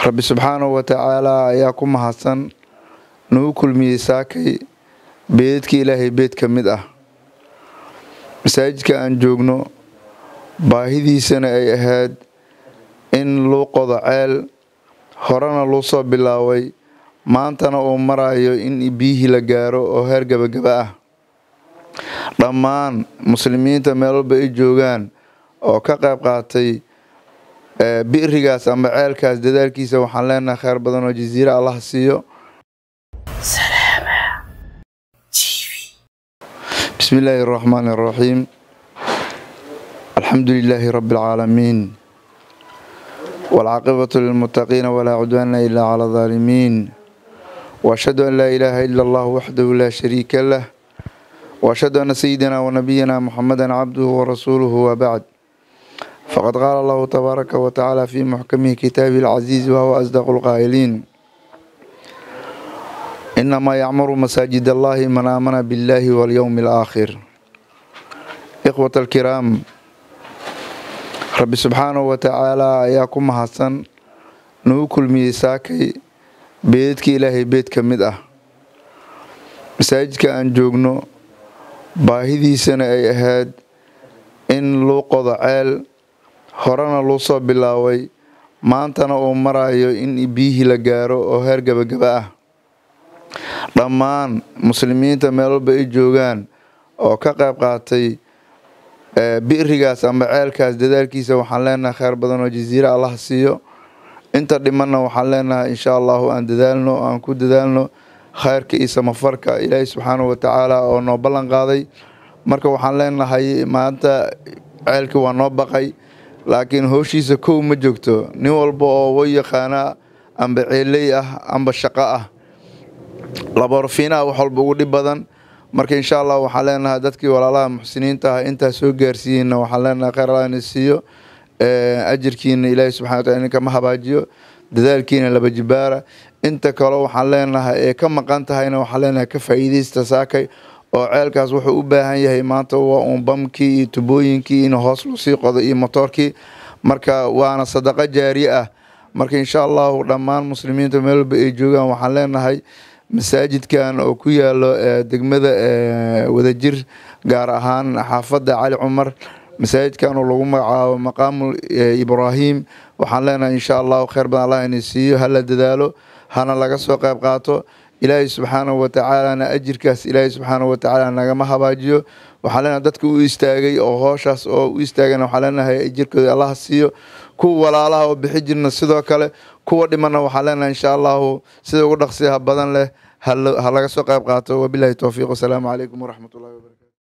rabbi subxaanahu wa tacaala ayaa ku mahadsan nagu kulmiyey saakay beedadka ilaahay beed ka mid ah masaajidka aan joogno baahidiisana ay ahayd in luu qodo ceel horena luu soo bilaaway maantana uu marayo in biyihii la gaaro oo heer gebagaba ah dhammaan muslimiinta meel walba ay joogaan oo ka qayb qaatay bi'rigaas ama ceelkaas dadaalkiisa waxaan leenahay kheyr badan oo jasiire allah siiyo bismi illaahi araxmaani araxiim alxamdu lilaahi rabbi alcaalamiin waalcaaqibatu lilmuttaqiina walaa cudwaana ilaa cala aldaalimiin waashhadu an laa ilaaha ila allah waxdahu laa shariika lah waashhadu anna sayidina wanabiyina muxameda cabduhu warasuuluhu wabacd faqad qaala allahu tabaaraka wa tacaala fii muxkamihi kitaabihi alcasiizi wahuwa asdaqu lqaa'iliin inamaa yacmuru masaajid allahi man aamana biاllahi walyowmi alaakhir ikhwata alkiraam rabbi subxaanahu wa tacaala ayaa ku mahadsan nagu kulmiyey saakay beedadka ilaahay beed ka mid ah masaajidka aan joogno baahidiisana ay ahayd in luu qodo ceel horena luu soo bilaaway maantana uu marayo in biyihii la gaaro oo heer gebagaba ah dhammaan muslimiinta meel walba ay joogaan oo ka qayb qaatay bi'rigaas ama ceelkaas dadaalkiisa waxaan leenahay kheyr badan oo jasiire allah siiyo inta dhimanna waxaan leenahay insha allahu aan dadaalno aan ku dadaalno kheyrka iyo samafarka ilaahi subxaanahu watacaala oo noo ballan qaaday marka waxaan leenahay maanta ceelkii waa noo baqay laakiin howshiisa kow ma joogto nin walba oo way yaqaana amba ceeley ah amba shaqo ah laboorfiinaha wax walba ugu dhib badan marka insha allah waxaan leenahay dadkii walaalaha muxsiniinta ah intaa soo gaarsiiyeyna waxaan leenahay kheyr allah ina siiyo ajirkiina ilaahi subxana wataala idinkama habaajiyo dadaalkiina laba jibaara inta kaleo waxaan leenahay ee ka maqan tahayna waxaan leenahay ka faa'iidaysta saakay oo ceelkaas wuxuu u baahan yahay maanta waa uun bamkii iyo tubooyinkii in hoos lasii qodo iyo motoorkii marka waana sadaqo jaari ah marka insha allahu dhammaan muslimiinta meel walba ay joogaan waxaan leenahay masaajidkan oo ku yaalo degmada wadajir gaar ahaan xaafadda cali cumar masaajidkan oo lagu magacaabo maqaamu ibraahim waxaan leenahay insha allahu kheyr badan allah ina siiyo hala dadaalo hana laga soo qayb qaato ilaahay subxaanahu watacaalana ajirkaas ilaahay subxaanahu watacaala nagama habaajiyo waxaan leenahay dadka u istaagay oo hooshaas oo u istaagana waxaan leenahay ajirkooda allah siiyo kuwa walaalaha oo bixi jirna sidoo kale kuwa dhimanna waxaan leenahay insha allahu sida ugu dhaqsiyaha badan leh ha laga soo qayb qaato wabilahi towfiiq wasalaamu calaykum waraxmat ullahi wabarakatu